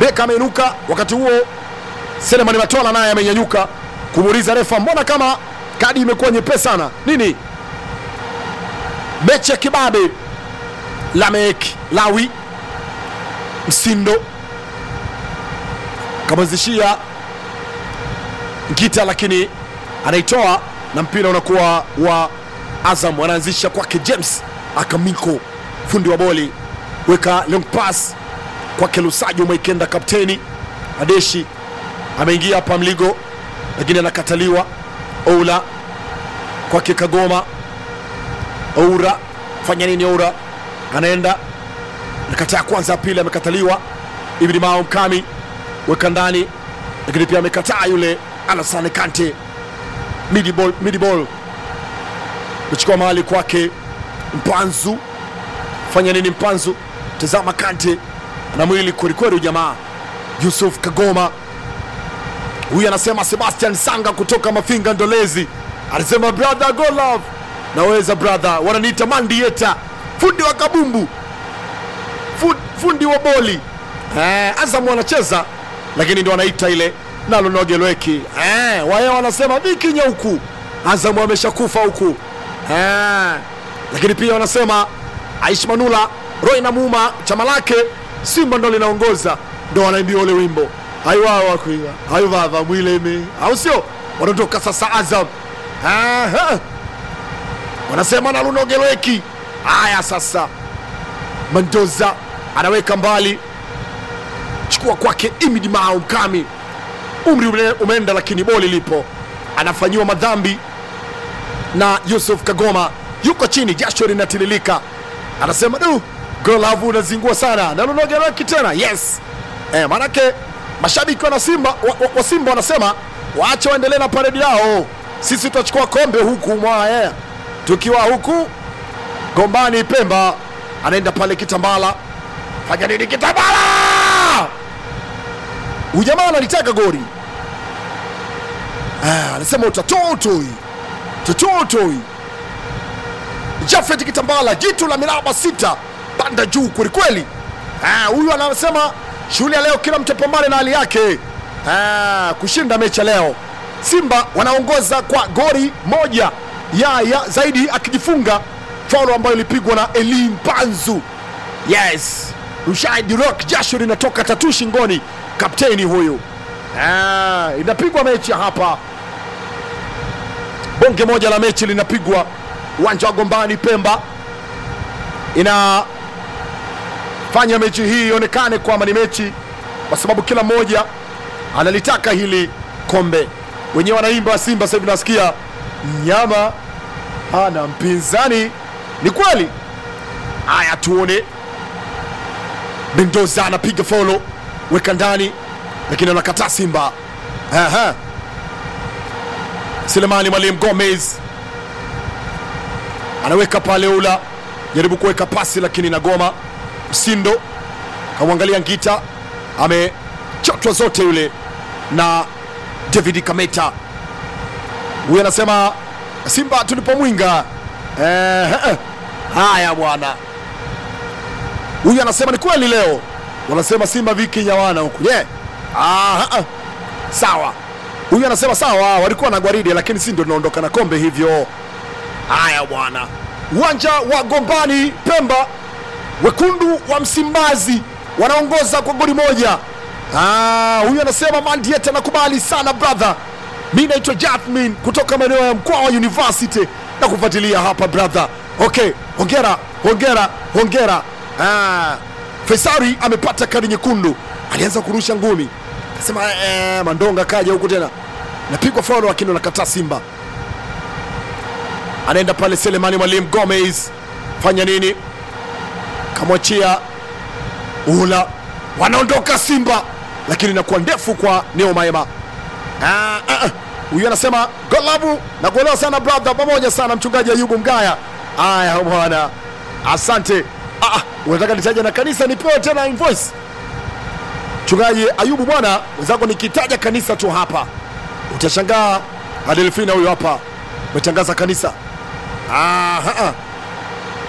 beka ameinuka wakati huo selemani matola naye amenyanyuka kumuuliza refa mbona kama kadi imekuwa nyepesi sana nini mechi ya kibabe lamek lawi msindo kamwezeshia Ngita lakini anaitoa na mpira unakuwa wa Azam, anaanzisha kwake James Akamiko, fundi wa boli, weka long pass kwake Lusajo Mwaikenda, kapteni Adeshi ameingia hapa Mligo, lakini anakataliwa. Oula kwake Kagoma, Oura fanya nini? Oura anaenda nakataa kwanza, ya pili amekataliwa. Ibni Mao Mkami weka ndani, lakini pia amekataa yule Alassane Kante midi ball, midi ball kuchukua mahali kwake Mpanzu. Fanya nini Mpanzu? Tazama Kante ana mwili kwelikweli jamaa. Yusuf Kagoma huyu anasema Sebastian Sanga kutoka Mafinga Ndolezi anasema brother go love, naweza brother, wananiita Mandieta, fundi wa kabumbu, Fu- fundi wa boli eh, Azam wanacheza lakini ndo wanaita ile nalo nogelweki eh, waye wanasema vikinya huku Azam ameshakufa huku eh, lakini pia wanasema Aish Manula Roy na Muma chama lake Simba ndo linaongoza ndo wanaimbia ule wimbo aiwawa kuiwa aivava mwileme au sio wanatoka sasa Azam Aha. wanasema nalunogelweki haya sasa Mendoza anaweka mbali chukua kwake Imidi Mao Mkami, umri ume- umeenda, lakini boli lipo, anafanyiwa madhambi na Yusuf Kagoma, yuko chini, jasho linatililika, anasema du, golavu unazingua sana, nalunogeleki tena. Yes eh, maanake mashabiki wana Simba wa, wa, wa Simba wanasema waache waendelee na paredi yao, sisi tutachukua kombe huku mwaya, tukiwa huku Gombani Pemba, anaenda pale Kitambala, fanya nini Kitambala? Huyu jamaa analitaka goli Ah, anasema utatotoi tototoi. Jafet Kitambala, jitu la miraba sita, panda juu kwelikweli. Ah, Huyu anasema shughuli ya leo, kila mtu apambane na hali yake Ah, kushinda mechi ya leo. Simba wanaongoza kwa goli moja ya, ya zaidi akijifunga faulo ambayo ilipigwa na Elim Panzu. Yes, Rushaid Rock, jasho linatoka tatu shingoni, kapteni huyu. Ah, inapigwa mechi hapa, bonge moja la mechi linapigwa uwanja wa Gombani Pemba, inafanya mechi hii ionekane kwamba ni mechi, kwa sababu kila mmoja analitaka hili kombe. Wenyewe wanaimba Simba sasa hivi, nasikia mnyama hana mpinzani. Ni kweli. Haya, tuone Mendoza anapiga folo, weka ndani, lakini anakataa Simba. Aha. Selemani Mwalimu Gomez anaweka pale, ula jaribu kuweka pasi, lakini nagoma. Msindo kamwangalia Ngita, amechotwa zote yule na David Kameta. Huyu anasema Simba tulipomwinga. Eh, eh. Haya bwana, huyu anasema ni kweli leo wanasema Simba viki nyawana huku yeah. Ah, ah. Sawa, huyu anasema sawa, walikuwa na gwaride lakini si ndio tunaondoka na kombe hivyo. Haya bwana, uwanja wa Gombani Pemba, wekundu wa Msimbazi wanaongoza kwa goli moja. Ah, huyu anasema Mandiet anakubali sana brother. Mi naitwa Jasmine kutoka maeneo ya Mkwawa University na kufuatilia hapa brother. Okay, hongera hongera hongera. Ah, Faisari amepata kadi nyekundu, alianza kurusha ngumi, akasema eh, Mandonga kaja huku tena, napigwa faulo, lakini nakataa Simba. Anaenda pale Selemani Mwalimu Gomez, fanya nini? Kamwachia ula, wanaondoka Simba, lakini inakuwa ndefu kwa Neo Maema. Ah, ah, ah. Huyu anasema golabu na kuelewa sana brother, pamoja sana mchungaji Ayubu Mgaya. Aya bwana, asante. Ah, ah, unataka nitaja na kanisa nipewe tena invoice? Mchungaji Ayubu bwana, wenzako nikitaja kanisa tu hapa utashangaa. Adelfina huyu hapa umetangaza kanisa. Ah, ah, ah.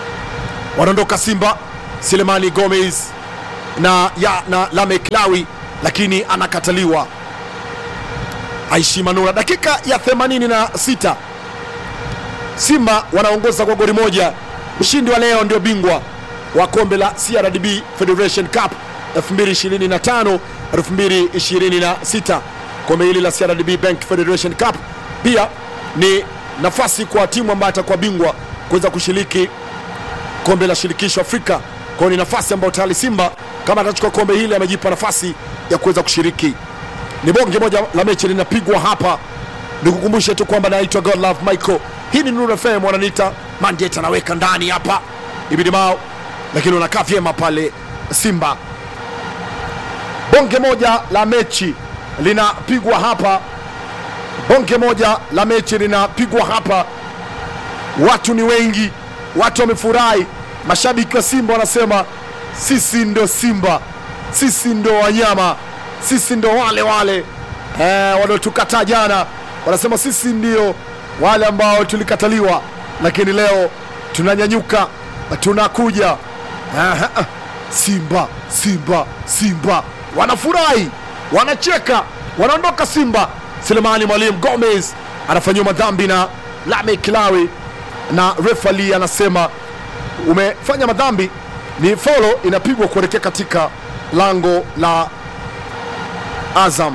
Wanaondoka Simba, Selemani Gomez na ya na Lamek Lawi lakini anakataliwa. Aishi Manula, dakika ya 86 Simba wanaongoza kwa goli moja. Mshindi wa leo ndio bingwa wa kombe la CRDB Federation Cup 2025 2026. Kombe hili la CRDB Bank Federation Cup pia ni nafasi kwa timu ambayo atakuwa bingwa kuweza kushiriki kombe la shirikisho Afrika. Kwa hiyo ni nafasi ambayo tayari Simba kama atachukua kombe hili amejipa nafasi ya kuweza kushiriki. Ni bonge moja la mechi linapigwa hapa. Nikukumbushe tu kwamba naitwa Godlove Michael. Hii ni Nuru FM, wananiita Mandet, anaweka ndani hapa ibidi mao, lakini unakaa vyema pale Simba. Bonge moja la mechi linapigwa hapa, bonge moja la mechi linapigwa hapa. Watu ni wengi, watu wamefurahi. Mashabiki wa Simba wanasema sisi ndo Simba, sisi ndo wanyama, sisi ndo wale wale eh, waliotukataa jana. Wanasema sisi ndio wale ambao tulikataliwa, lakini leo tunanyanyuka, tunakuja. Aha, ah. Simba, Simba, Simba wanafurahi, wanacheka, wanaondoka Simba. Selemani Mwalimu Gomez anafanyiwa madhambi na Lame Kilawi, na refali anasema umefanya madhambi, ni folo inapigwa kuelekea katika lango la Azam.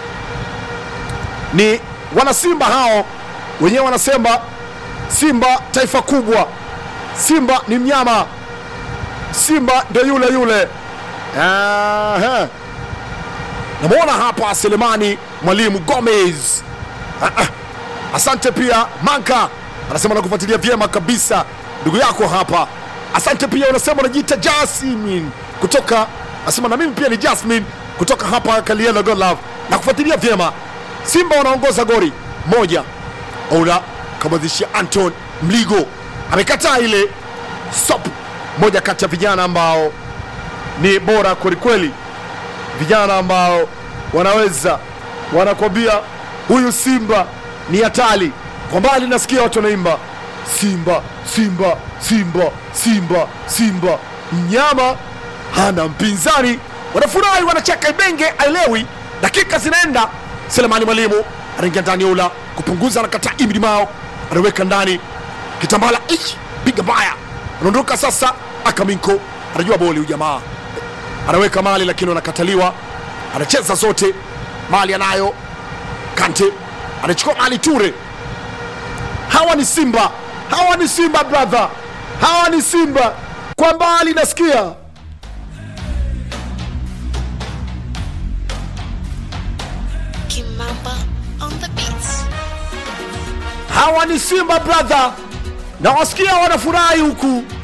Ni wanasimba hao wenyewe wanasema Simba taifa kubwa, Simba ni mnyama, Simba ndo yule yule. Aha. Namwona hapa Selemani Mwalimu Gomez. Ah, ah. Asante pia Manka anasema nakufuatilia vyema kabisa ndugu yako hapa. Asante pia unasema unajiita Jasmine kutoka, anasema na mimi pia ni Jasmine kutoka hapa Kalielo God Love na kufuatilia vyema. Simba wanaongoza goli moja. Ola kamwanzishia Anton Mligo amekataa ile stop, moja kati ya vijana ambao ni bora kwelikweli, vijana ambao wanaweza wanakwambia huyu Simba ni hatari. Kwa mbali nasikia watu wanaimba Simba, Simba, Simba, Simba, Simba, mnyama hana mpinzani. Wanafurahi, wanacheka, Ibenge aelewi. Dakika zinaenda, Selemani Mwalimu anaingia ndani, Ola kupunguza, anakataa Ibni Mao anaweka ndani, Kitambala ich piga baya, anaondoka sasa. Akaminko anajua boli, ujamaa anaweka mali, lakini anakataliwa. Anacheza zote, mali anayo. Kante anachukua mali, Ture. Hawa ni Simba, hawa ni Simba brother, hawa ni Simba. Kwa mbali nasikia Kimamba on the beats. hawa ni Simba brother, na wasikia wanafurahi huku